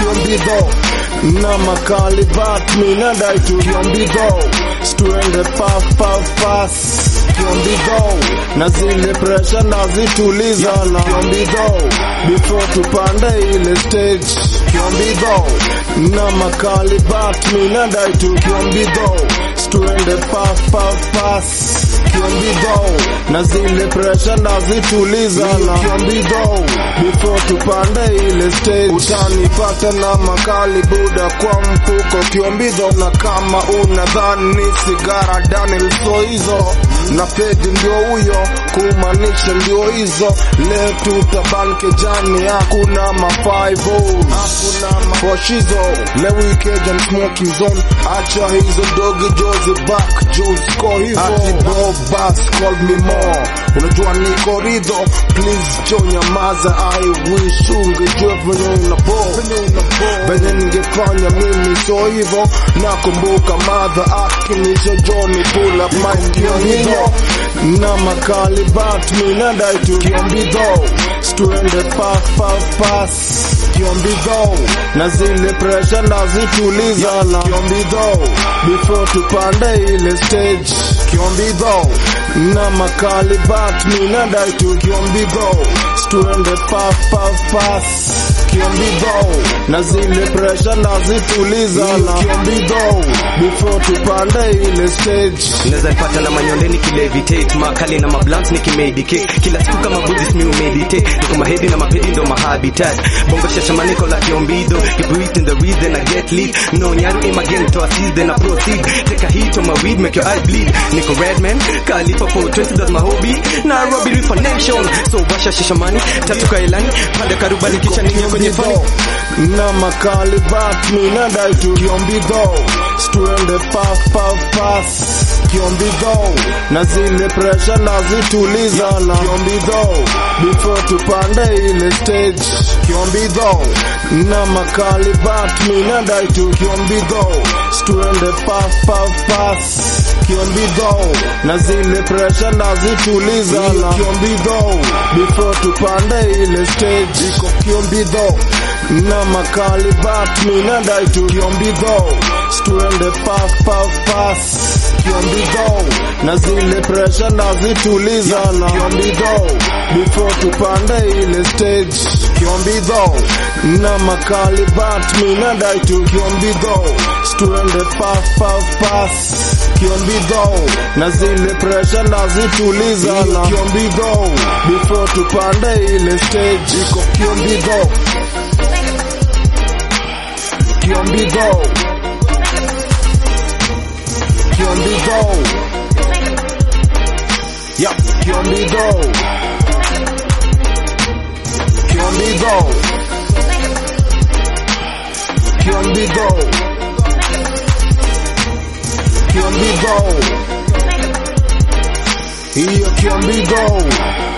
kiombido na makali bat minadai tu kiombido stuende paf paf pas kiombido na zile presha nazituliza na kiombido before tupande ile stage kiombido na makali bat minadai tu kiombido stuende paf paf pas kiombido na zile presha nazituliza na kiombido before tupande ile stage utanipata na makali buda kwa mfuko kiombido na kama unadhani sigara Daniel Soizo na pedi ndio huyo kumaanisha ndio hizo leo tutabanke jani hakuna ma 5 hakuna mafoshizo leo ikeja smoking zone acha hizo dogi jozi back juice ko hivyo ati bro bass call me more unajua niko ridho please jo nyamaza I wish ungejua venye unabo venye ningefanya mimi so hivyo nakumbuka madha akinisho Johnny pull up my kiombido na makali bat minadai tu kiombido stuende paf paf pas kiombido na zile presha nazituliza na kiombido before tupande ile stage kiombido na makali bat minadai tu kiombido stuende paf paf pas kiombido na zile presha nazituliza na kiombido before tupande ile stage Naweza nipata na manyondeni kilevitate makali na mablants nikimedicate kila siku kama Buddhist mi umeditate niko mahedi na mapedi ndo mahabitat bongo shashamaniko la kiombido you breathe in the weed then I get lit no nyaru aim again to assist then I proceed take a hit on my weed make your eye bleed niko redman kalifa for 20 that's my hobby Nairobi Reefer Nation so washa shishamani tatu kailani pande karubani kisha ninye kwenye fani na makali bat minadai tu kiombido stuende paf paf pas kiombido na zile presha nazituliza na kiombido before tupande ile stage kiombido na makali bat minadai tu kiombido stuende paf paf pas kiombido na zile presha nazituliza na kiombido before tupande ile stage iko kiombido na makali bat minadai tu kiombido stuende paf paf pas kiombido na zile presha nazituliza na kiombido before tupande ile stage kiombido na makali bat minadai tu kiombido stuende paf paf pas kiombido na zile presha nazituliza na kiombido before tupande ile stage iko kiombido kiombido kiombido yeah kiombido kiombido kiombido kiombido hiyo kiombido